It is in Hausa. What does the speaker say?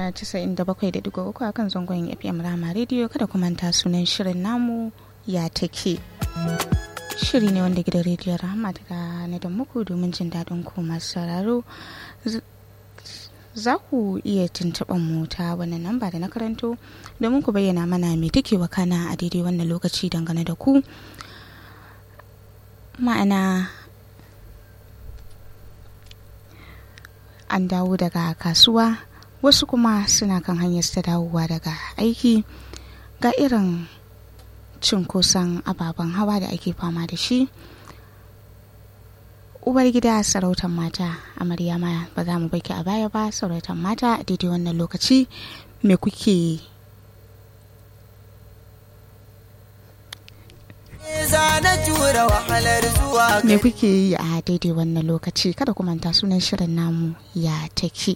97.3 a kan zangon fm rama rediyo kada ku manta sunan shirin namu ya take shiri ne wanda gidan rediyon rahama ta na da muku domin jin daɗin ku masu sauraro za ku iya tuntuɓar mu ta wannan namba da na karanto domin ku bayyana mana me take wakana a daidai wannan lokaci dangane da ku ma'ana an dawo daga kasuwa wasu kuma suna kan hanyar ta dawowa daga aiki ga irin cunkoson ababen hawa da ake fama da shi ubar gida sarautar mata amarya ma ba za mu baki a baya ba sarautar mata a daidai wannan lokaci me kuke me kuke yi a daidai wannan lokaci kada ku manta sunan shirin namu ya take